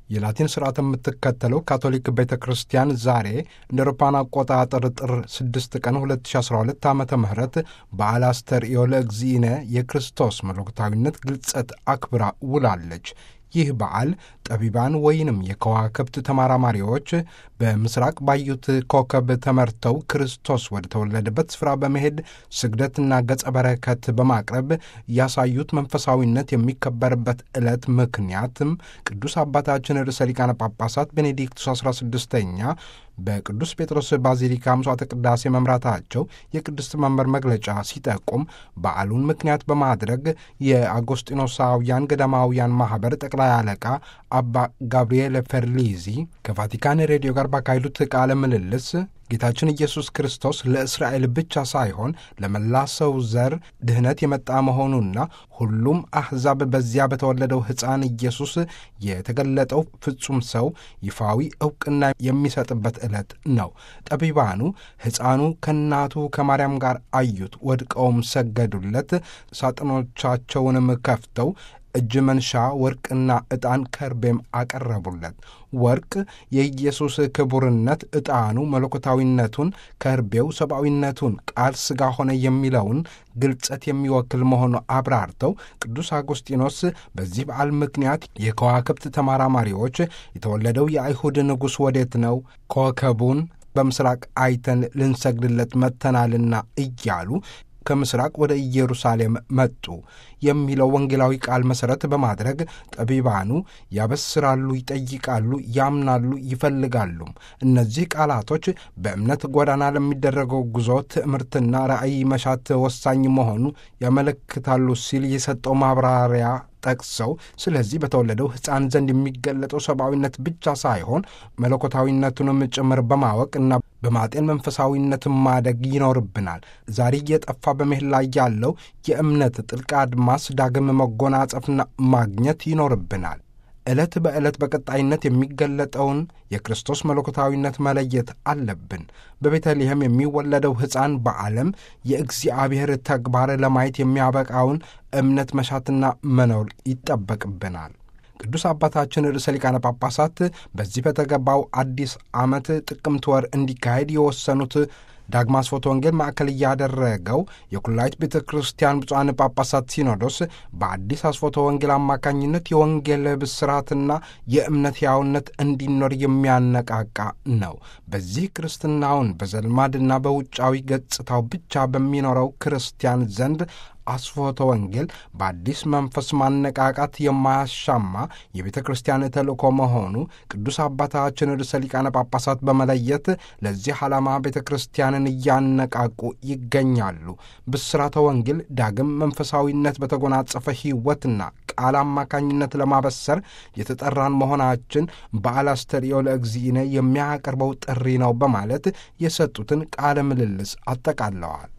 የላቲን ስርዓት የምትከተለው ካቶሊክ ቤተ ክርስቲያን ዛሬ እንደ አውሮፓውያን አቆጣጠር ጥር 6 ቀን 2012 ዓ ም በዓለ አስተርእዮ ለእግዚእነ የክርስቶስ መለኮታዊነት ግልጸት አክብራ ውላለች። ይህ በዓል ጠቢባን ወይንም የከዋክብት ተመራማሪዎች በምስራቅ ባዩት ኮከብ ተመርተው ክርስቶስ ወደ ተወለደበት ስፍራ በመሄድ ስግደትና ገጸ በረከት በማቅረብ ያሳዩት መንፈሳዊነት የሚከበርበት ዕለት ምክንያትም ቅዱስ አባታችን ርዕሰ ሊቃነ ጳጳሳት ቤኔዲክቱስ 16ኛ በቅዱስ ጴጥሮስ ባዚሊካ ምሥዋዕተ ቅዳሴ መምራታቸው የቅድስት መንበር መግለጫ ሲጠቁም በዓሉን ምክንያት በማድረግ የአጎስጢኖሳውያን ገዳማውያን ማኅበር ጠቅላይ አለቃ አባ ጋብርኤል ፈርሊዚ ከቫቲካን ሬዲዮ ጋር ባካሄዱት ቃለ ምልልስ ጌታችን ኢየሱስ ክርስቶስ ለእስራኤል ብቻ ሳይሆን ለመላ ሰው ዘር ድኅነት የመጣ መሆኑና ሁሉም አሕዛብ በዚያ በተወለደው ሕፃን ኢየሱስ የተገለጠው ፍጹም ሰው ይፋዊ ዕውቅና የሚሰጥበት ዕለት ነው። ጠቢባኑ ሕፃኑ ከእናቱ ከማርያም ጋር አዩት፣ ወድቀውም ሰገዱለት። ሳጥኖቻቸውንም ከፍተው እጅ መንሻ ወርቅና ዕጣን ከርቤም አቀረቡለት። ወርቅ የኢየሱስ ክቡርነት፣ ዕጣኑ መለኮታዊነቱን፣ ከርቤው ሰብአዊነቱን፣ ቃል ሥጋ ሆነ የሚለውን ግልጸት የሚወክል መሆኑ አብራርተው ቅዱስ አጎስጢኖስ በዚህ በዓል ምክንያት የከዋክብት ተመራማሪዎች የተወለደው የአይሁድ ንጉሥ ወዴት ነው? ኮከቡን በምስራቅ አይተን ልንሰግድለት መጥተናልና እያሉ ከምስራቅ ወደ ኢየሩሳሌም መጡ የሚለው ወንጌላዊ ቃል መሠረት በማድረግ ጠቢባኑ ያበስራሉ፣ ይጠይቃሉ፣ ያምናሉ፣ ይፈልጋሉም። እነዚህ ቃላቶች በእምነት ጎዳና ለሚደረገው ጉዞ ትምህርትና ራእይ መሻት ወሳኝ መሆኑ ያመለክታሉ ሲል የሰጠው ማብራሪያ ጠቅሰው ስለዚህ በተወለደው ሕፃን ዘንድ የሚገለጠው ሰብአዊነት ብቻ ሳይሆን መለኮታዊነቱንም ጭምር በማወቅ እና በማጤን መንፈሳዊነትን ማደግ ይኖርብናል። ዛሬ እየጠፋ በመሄድ ላይ ያለው የእምነት ጥልቅ አድማስ ዳግም መጎናጸፍና ማግኘት ይኖርብናል። ዕለት በዕለት በቀጣይነት የሚገለጠውን የክርስቶስ መለኮታዊነት መለየት አለብን። በቤተልሔም የሚወለደው ሕፃን በዓለም የእግዚአብሔር ተግባር ለማየት የሚያበቃውን እምነት መሻትና መኖር ይጠበቅብናል። ቅዱስ አባታችን ርዕሰ ሊቃነ ጳጳሳት በዚህ በተገባው አዲስ ዓመት ጥቅምት ወር እንዲካሄድ የወሰኑት ዳግማስ ፎቶ ወንጌል ማዕከል እያደረገው የኩላይት ቤተ ክርስቲያን ብፁዓን ጳጳሳት ሲኖዶስ በአዲስ አስፎቶ ወንጌል አማካኝነት የወንጌል ብስራትና የእምነት ሕያውነት እንዲኖር የሚያነቃቃ ነው። በዚህ ክርስትናውን በዘልማድና በውጫዊ ገጽታው ብቻ በሚኖረው ክርስቲያን ዘንድ አስፎተ ወንጌል በአዲስ መንፈስ ማነቃቃት የማያሻማ የቤተ ክርስቲያን ተልእኮ መሆኑ ቅዱስ አባታችን ርዕሰ ሊቃነ ጳጳሳት በመለየት ለዚህ ዓላማ ቤተ ክርስቲያንን እያነቃቁ ይገኛሉ። ብስራተ ወንጌል ዳግም መንፈሳዊነት በተጎናጸፈ ሕይወትና ቃል አማካኝነት ለማበሰር የተጠራን መሆናችን በዓለ አስተርእዮ ለእግዚእነ የሚያቀርበው ጥሪ ነው በማለት የሰጡትን ቃለ ምልልስ አጠቃለዋል።